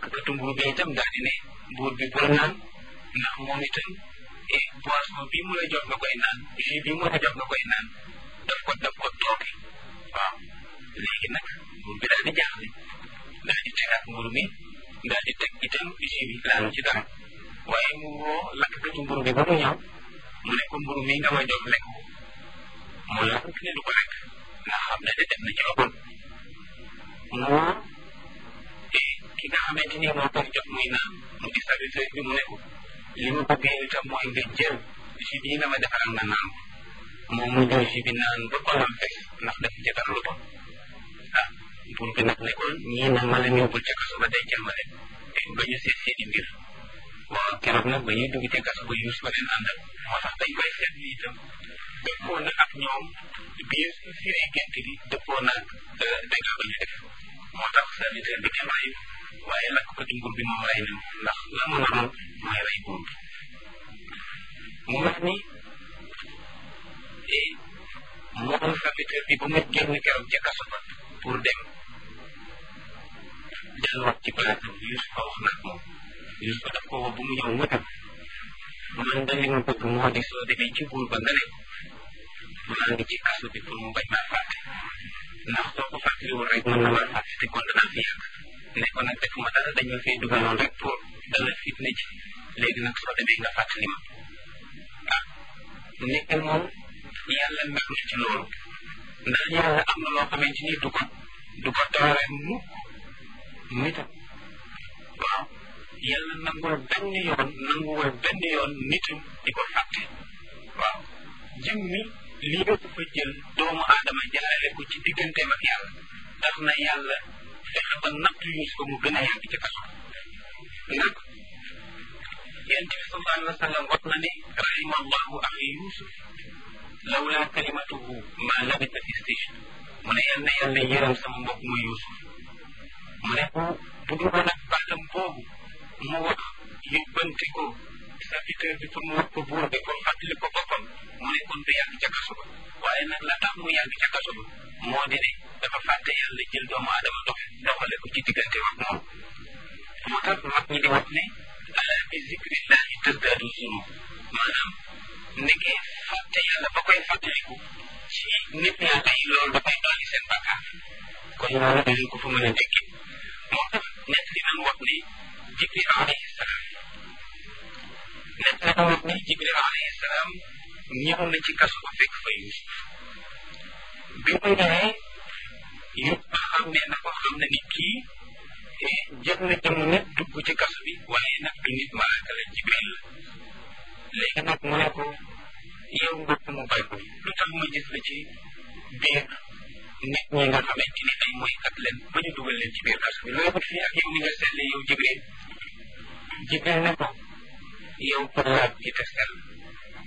lakkatu mburu bi itam daal di ne buur bi bul naan ndax moom itam et boisson bii mu la jox nga koy naan jus bii mu la jox nga koy naan daf ko daf ko tooke waaw léegi nag buur bi daal di jaaxle daal di tegaat mburu mi daal di teg itam jus bi laanu ci dara waaye mu woo lakkatu mburu bi ba mu ñëw mu ne ko mburu mi nga ma jox lekk ko mu lakk ne du ko lekk nga xam ne de def na ci ëppal mu woo ki nga xamante ni moo koy jox muy naan mu di service bi mu ne ko li ma bëgg yow itam mooy nga jël jus bii nga ma defaral nga naan moom mu jël jus bi naan ba xolam fees ndax daf ci dara lu bon ah buur bi nag ne ko ñii nag ma leen yóbbul ca kaso ba dencal ma leen ba ñu seet seeni mbir waaw keroog nag ba ñuy dugg ca kaso ba yuus ba leen àndal moo tax dañ koy seet ni itam dëppoo na ak ñoom biir firee gént gi dëppoo na ak dégâts ba ñu def moo tax serviteur bi kenn reyu waaye lakk ko ci nguur bi moom rey na ndax la mu naroon mooy rey buur bi mu wax ni moom serviteur bi ba mu génn keroog ca kaso ba pour dem delluwaat ci place bi Yuusufa wax nag moom Yuusufa daf ko woo bu mu ñëw mu dem man da li ma bëgg moo di soo demee ci buur ba nga ne maa ngi ci kaso bi pour mu bañ maa fàtte ndax soo ko fàttaliwul rek mën na maa fàtte te kon danaa fi yàgg ne ko nag defuma dara dañu fay dugaloon rek pour dala fitna ci léegi nag soo demee nga fàttali ma ah nekk moom yàlla mer na ci loolu ndax yàlla am na loo xamante ni du ko du ko doore mukk nitam waaw yàlla nangul benn yoon nanguwul benn yoon nitam di ko fàtte waaw jëm mi lii nga ko fa jël doomu aadama jaarale ko ci digganteem ak yàlla tax na yàlla fexe ba nattu yuus ko mu gën a yàgg ci kaso nag yonent bi sallallahu alayhi wa sallam wax na ne rahima allahu axi yusuf lawla kalimatuhu ma labisa fi sijn mu ne yal na yàlla yërëm sama mbokk mu yusuf mu ne bu bu dul woon ak baatam boobu mu wax yóbbante ko serviteur bi pour mu wax ko buur bi pour fàttali ko boppam mu ne kon du yàgg ca kaso ba waaye nag la tax mu yàgg ca kaso ba moo di ne dafa fàtte yàlla jël doomu aadama dox doxale ko ci diggante ak moom moo tax mag ñi di wax ne ala bi zikrillahi tasdaadu zunub maanaam nekkee fàtte yàlla ba koy fàttaliku ci nit yàlla yi loolu dafay dolli seen bàkkaar kon loolu dañu ko fa mën a dégg moo tax nett li nan wax ne jibril alayhi salaam nett li nan wax ne jibril alayhi salaam ñëw na ci kaso ba fekk fa yusuf bi mu ñëwee yëpp xam ne na ko xam ne ni kii jël na jëmm nit dugg ci kaso bi waaye nag du nit malaaka la jibril la léegi nag mu ne ko yow mbokk mu bay ko lu tax ma gis la ci biir nit ñi nga xamante ni ay moykat leen ba ñu dugal leen ci biir kaso bi looy wut fii ak yow ni nga selle yow jibril jibril ne ko yow ko laab ci te sell